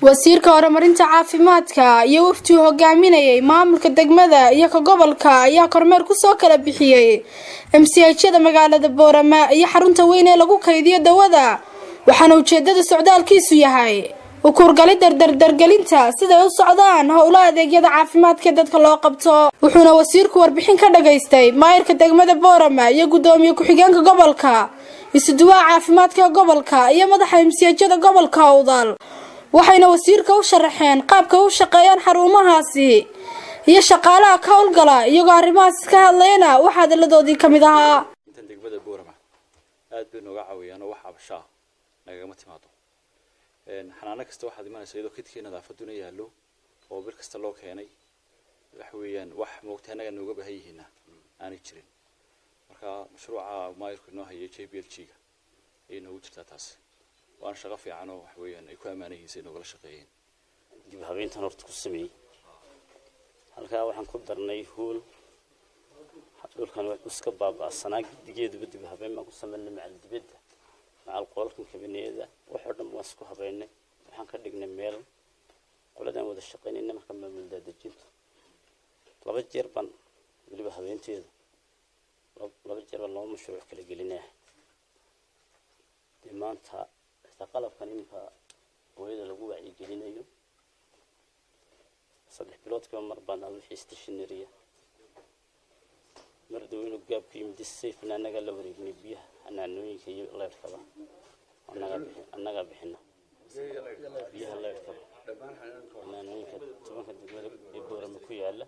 wasiirka horumarinta caafimaadka iyo waftii hogaaminayay maamulka degmada iyo ka gobolka ayaa kormeer kusoo kala bixiyey mchada magaalada boorama iyo xarunta weyn ee lagu kaydiyo dawada waxaana ujeedada socdaalkiisu yahay ukuurgali dardardargelinta siday u socdaan howla adeegyada caafimaadka dadka loo qabto wuxuuna wasiirku warbixin ka dhagaystay maayirka degmada boorama iyo gudoomiye ku-xigeenka gobolka isuduwaha caafimaadka gobolka iyo madaxa mchada gobolka awdal waxayna wasiirka u sharaxeen qaabka u shaqeeyaan xarumahaasi iyo shaqaalaha ka howlgala iyagoo arrimahaas ka hadlayna waxaa hadalladoodii ka mid ahaa intan degmada boorama aad bay nooga caawiyaanoo wax abashaa nagagama timaado xanaano kasta waxaad imanaysa iyadoo kidkii nadaafaduna yaallo oo bil kasta loo keenay waxa weeyaan wax moogta annaga nooga baahan yihiina aanay jirin marka mashruuca maayirku inoo hayay j b l g ga ayay noogu jirtaa taasi waana shaqo fiican oo waxa weeyaan ay ku ammaanayihiin say noogala shaqeeyeen dib habeyntan horta ku sameeyey halkaa waxaan ku darnay hool dhulkan wax iska baaba'sanaa gidigeeduba dib habeen baan ku sameynay macal dibadda macal qolalkan kabineeda waxoo dhan waan isku habeynay waxaan ka dhignay meel qoladaan wada shaqeynayna marka maamul daadejinta laba jeer baan weliba habeenteeda laba jeer baan laba mashruuc kala gelinaya dee maanta xitaa qalabkan iminka hooyada lagu wacyigelinayo saddex biloodkiiba mar baan al wixii stationaria mar daweynu gaabku yimid safena annagaa la wareegnay biyaha xanaanooyinka iyo leyrkaba annagaa bixina biyaha leyrkaba xanaanooyinka tobanka degmada ee boorama ku yaala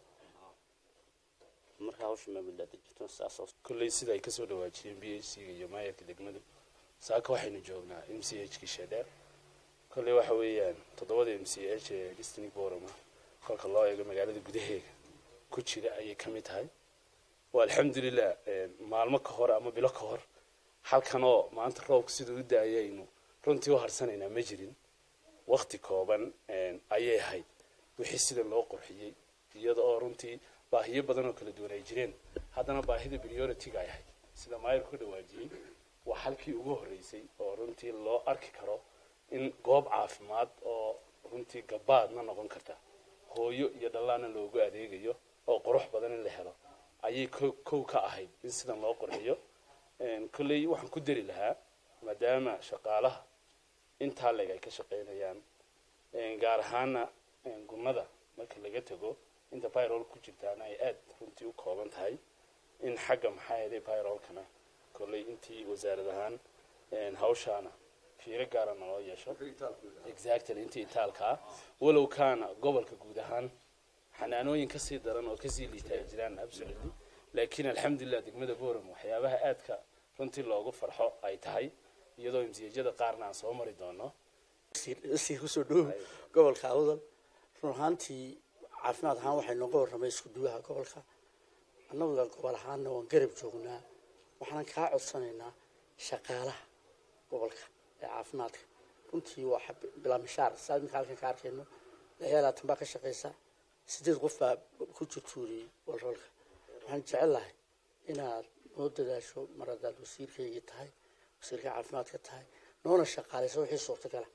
markaa hawsha maamuldaadajirto saas kolley sida ay kasoo dhawaajiyeen b h c iyo maayarka degmadu saaka waxaynu joognaa m c h kii sheedheer kolley waxa weeyaan toddobada m c h ee district borama kolka loo eego magaalada gudaheega ku jira ayay ka mid tahay waa alxamdulilah maalmo ka hor ama bilo ka hor halkanoo maanta roobka siduu u daayaynu runtii u harsanaynaa ma jirin wakti kooban ayay ahayd wixii sida loo qurxiyey iyada oo runtii baahiyo badan oo kala duwan ay jireen haddana baahida priority-ga ay ahayd sida maayirku ka dhawaajiyey waa halkii ugu horreysay oo runtii loo arki karo in goob caafimaad oo runtii gabaadna noqon karta hooyo iyo dhallaanna loogu adeegayo oo qurux badan in la helo ayay kow ka ahayd in sidan loo qurxiyo kolley waxaan ku dari lahaa maadaama shaqaalaha intaa leg ay ka shaqaynayaan gaar ahaana gunnada marka laga tago inta byrol ku jirtaana ay aad runtii u kooban tahay in xagga maxaa yeelay byrolkana kolley intii wasaarad ahaan hawshaana fiiro gaara naloo yeesho exactly intii itaalkaa walow kaana gobolka guud ahaan xanaanooyin kasii daran oo kasii liita ay jiraan absolutely laakiin alxamdulilah degmada boram waxyaabaha aadka runtii loogu farxo ay tahay iyadoo imsiyajada qaarna aan soo mari doono sii kusoo dhow gobolka awdal run ahaantii caafimaad ahaan waxay nooga warramay isku duwaha gobolka annaga gobol ahaanna waan garab joognaa waxaanan kaa codsanaynaa shaqaalaha gobolka ee caafimaadka runtii waa bilaa mishaar saa iminka halkan ka arkayno layaalaatan baa ka shaqaysa sideed qof baa ku jirtuuriyey walroolka waxaan jecel lahay inaad noo dadaasho mar haddaad wasiirkaygii tahay wasiirka caafimaadka tahay noona shaqaalaysa wixii suurtagala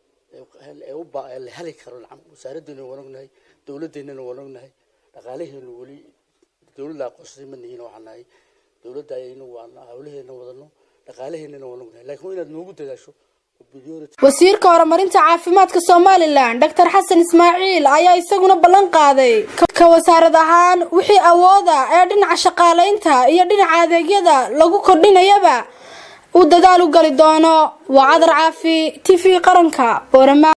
ee la heli karo wasaaraddeena waan ognahay dowladdeennana waan ognahay dhaqaalaheenu weli dowladda aqoonsaday ma nihiin waxaan nahay dowladda ayaynu waan hawlaheena wadano dhaqaalaheennana waan ognahay laakiin inaad noogu dadaasho wasiirka horumarinta caafimaadka somalilan doctor xasan ismaaciil ayaa isaguna ballan qaaday ka wasaarad ahaan wixii awooda ee dhinaca shaqaalaynta iyo dhinaca adeegyada lagu kordhinayaba uu dadaal u gali doono waa cadar caafi t v qaranka boorama